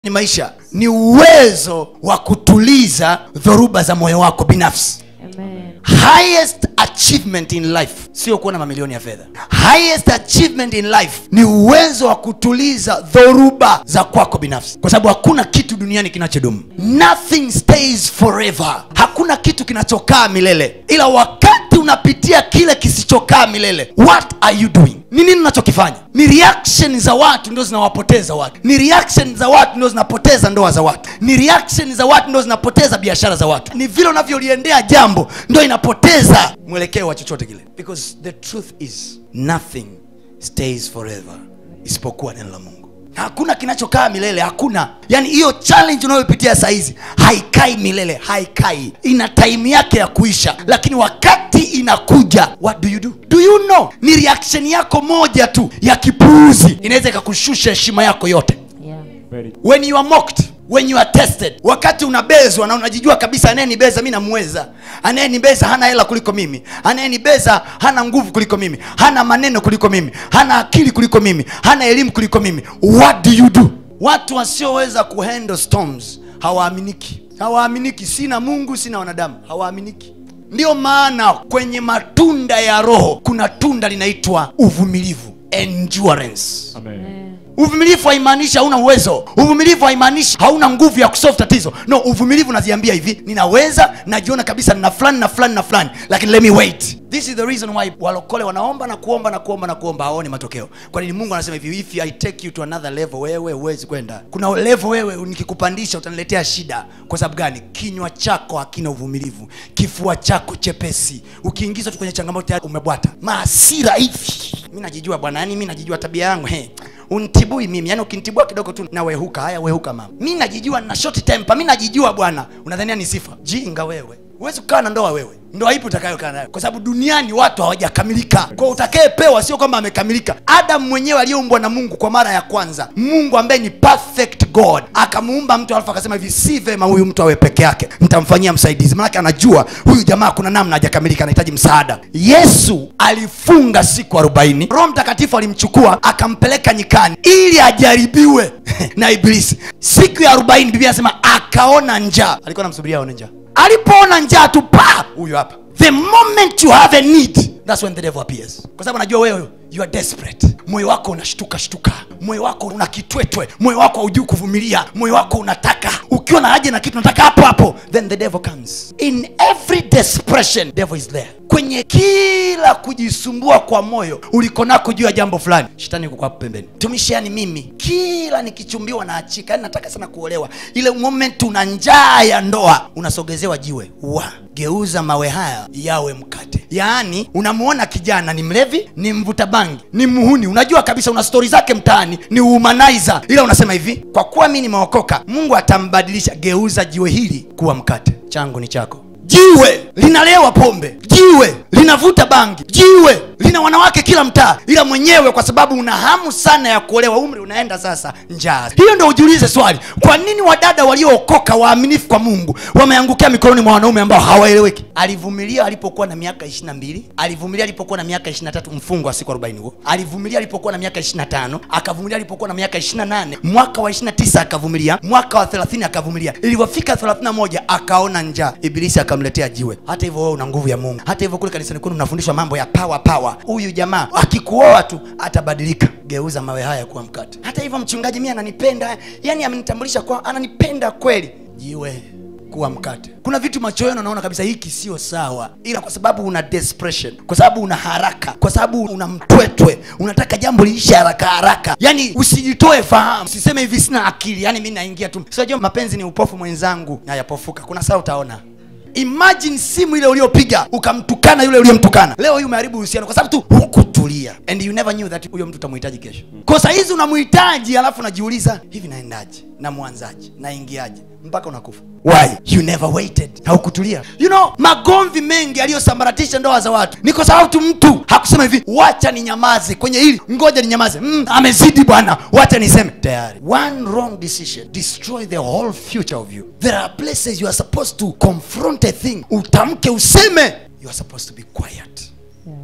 ni maisha ni uwezo wa kutuliza dhoruba za moyo wako binafsi Amen. highest achievement in life sio kuwa na mamilioni ya fedha highest achievement in life ni uwezo wa kutuliza dhoruba za kwako binafsi kwa sababu hakuna kitu duniani kinachodumu nothing stays forever hakuna kitu kinachokaa milele ila wakati unapitia kile kisichokaa milele what are you doing ni nini unachokifanya ni reaction za watu ndio zinawapoteza watu ni reaction za watu ndio zinapoteza ndoa za watu ni reaction za watu ndio zinapoteza biashara za watu ni vile unavyoliendea jambo ndio inapoteza mwelekeo wa chochote kile because the truth is nothing stays forever isipokuwa neno la mungu hakuna kinachokaa milele hakuna yaani hiyo challenge unayopitia sahizi haikai milele haikai ina time yake ya kuisha lakini wakati inakuja what do you do do you know ni reaction yako moja tu ya kipuuzi inaweza ikakushusha heshima yako yote Yeah. Very when you are mocked when you are tested wakati unabezwa na unajijua kabisa anayenibeza mi namweza anayenibeza hana hela kuliko mimi anayenibeza hana nguvu kuliko mimi hana maneno kuliko mimi hana akili kuliko mimi hana elimu kuliko mimi what do you do watu wasioweza kuhandle storms hawaaminiki hawaaminiki sina mungu sina wanadamu hawaaminiki ndiyo maana kwenye matunda ya roho kuna tunda linaitwa uvumilivu endurance Amen. uvumilivu haimaanishi hauna uwezo uvumilivu haimaanishi hauna nguvu ya kusolve tatizo no uvumilivu unaziambia hivi ninaweza najiona kabisa nina fulani na fulani na fulani lakini let me wait this is the reason why walokole wanaomba na kuomba na kuomba na kuomba hawaoni matokeo kwa nini mungu anasema hivi if i take you to another level wewe huwezi kwenda kuna level wewe nikikupandisha utaniletea shida kwa sababu gani kinywa chako hakina uvumilivu kifua chako chepesi ukiingizwa tu kwenye changamoto tayari umebwata maasira hivi mi najijua bwana yani mi najijua tabia yangu he untibui mimi yani ukinitibua kidogo tu nawehuka haya wehuka mama mi najijua na short temper mi najijua bwana unadhania ni sifa jinga wewe huwezi kukaa na ndoa wewe ndoa ipi utakayokaa nayo kwa sababu duniani watu hawajakamilika kwa utakayepewa sio kwamba amekamilika adamu mwenyewe aliyeumbwa na mungu kwa mara ya kwanza mungu ambaye ni perfect god akamuumba mtu alafu akasema hivi si vema huyu mtu awe peke yake nitamfanyia msaidizi manake anajua huyu jamaa kuna namna hajakamilika anahitaji msaada yesu alifunga siku arobaini roho mtakatifu alimchukua akampeleka nyikani ili ajaribiwe na ibilisi siku ya arobaini biblia anasema akaona njaa alikuwa namsubiria aone njaa alipoona njaa tu pa huyu hapa the moment you have a need that's when the devil appears kwa sababu anajua wewe you are desperate moyo wako unashtuka shtuka moyo wako una kitwetwe moyo wako haujui kuvumilia moyo wako unataka ukiwa na haja na kitu unataka hapo hapo then the devil comes in every desperation devil is there kwenye kila kujisumbua kwa moyo uliko nako juu ya jambo fulani shetani yuko hapo pembeni tumishi yani mimi kila nikichumbiwa na achika yani nataka sana kuolewa ile moment una njaa ya ndoa unasogezewa jiwe wa geuza mawe haya yawe mkate yaani unamuona kijana ni mlevi ni mvuta bangi ni muhuni unajua kabisa una stori zake mtaani ni humanizer ila unasema hivi kwa kuwa mi nimeokoka mungu atambadilisha geuza jiwe hili kuwa mkate changu ni chako jiwe linalewa pombe jiwe linavuta bangi jiwe lina wanawake kila mtaa ila mwenyewe kwa sababu una hamu sana ya kuolewa umri unaenda sasa njaa hiyo ndo ujiulize swali kwa nini wadada waliookoka waaminifu kwa mungu wameangukia mikononi mwa wanaume ambao hawaeleweki alivumilia alipokuwa na miaka ishiri na mbili alivumilia alipokuwa na miaka ishiri na tatu mfungo wa siku arobaini huo alivumilia alipokuwa na miaka ishiri na tano akavumilia alipokuwa na miaka ishiri na nane mwaka wa ishiri na tisa akavumilia mwaka wa thelathini akavumilia ilivyofika thelathini na moja akaona njaa ibilisi akamletea jiwe hata hivyo wewe una nguvu ya mungu hata hivyo kule kanisani kwenu mnafundishwa mambo ya pawa pawa huyu jamaa akikuoa tu atabadilika geuza mawe haya kuwa mkate hata hivyo mchungaji mi ananipenda yani amenitambulisha kwa ananipenda kweli jiwe kuwa mkate kuna vitu macho yenu anaona kabisa hiki sio sawa ila kwa sababu una desperation kwa sababu una haraka kwa sababu una mtwetwe unataka jambo liishe haraka haraka yani usijitoe fahamu usiseme hivi sina akili yani mi naingia tu sinajua mapenzi ni upofu mwenzangu nayapofuka kuna saa utaona imagine simu ile uliopiga ukamtukana yule uliyemtukana leo hii umeharibu uhusiano kwa sababu tu hukutulia and you never knew that huyo mtu utamhitaji kesho kwa saa hizi unamhitaji alafu unajiuliza hivi naendaje namwanzaje naingiaje mpaka unakufa why you never waited haukutulia you know magomvi mengi aliyosambaratisha ndoa za watu ni kwa sababu tu mtu hakusema hivi wacha ninyamaze kwenye hili ngoja ninyamaze mm, amezidi bwana wacha niseme tayari one wrong decision destroy the whole future of you there are places you are supposed to confront a thing utamke useme you are supposed to be quiet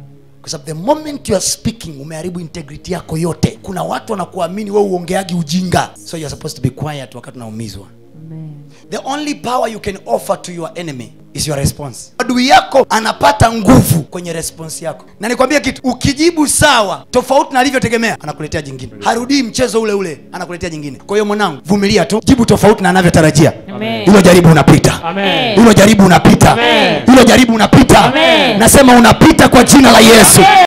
kwa sababu the moment you are speaking umeharibu integrity yako yote kuna watu wanakuamini wewe uongeagi ujinga so you are supposed to be quiet wakati unaumizwa Amen. the only power you can offer to your enemy is your response adui yako anapata nguvu kwenye response yako na nikwambie kitu ukijibu sawa tofauti na alivyotegemea anakuletea jingine harudii mchezo ule ule anakuletea jingine kwa hiyo mwanangu vumilia tu jibu tofauti na anavyotarajia Amen. hilo jaribu unapita Amen. hilo jaribu unapita Amen. hilo jaribu unapita Amen. nasema unapita kwa jina la yesu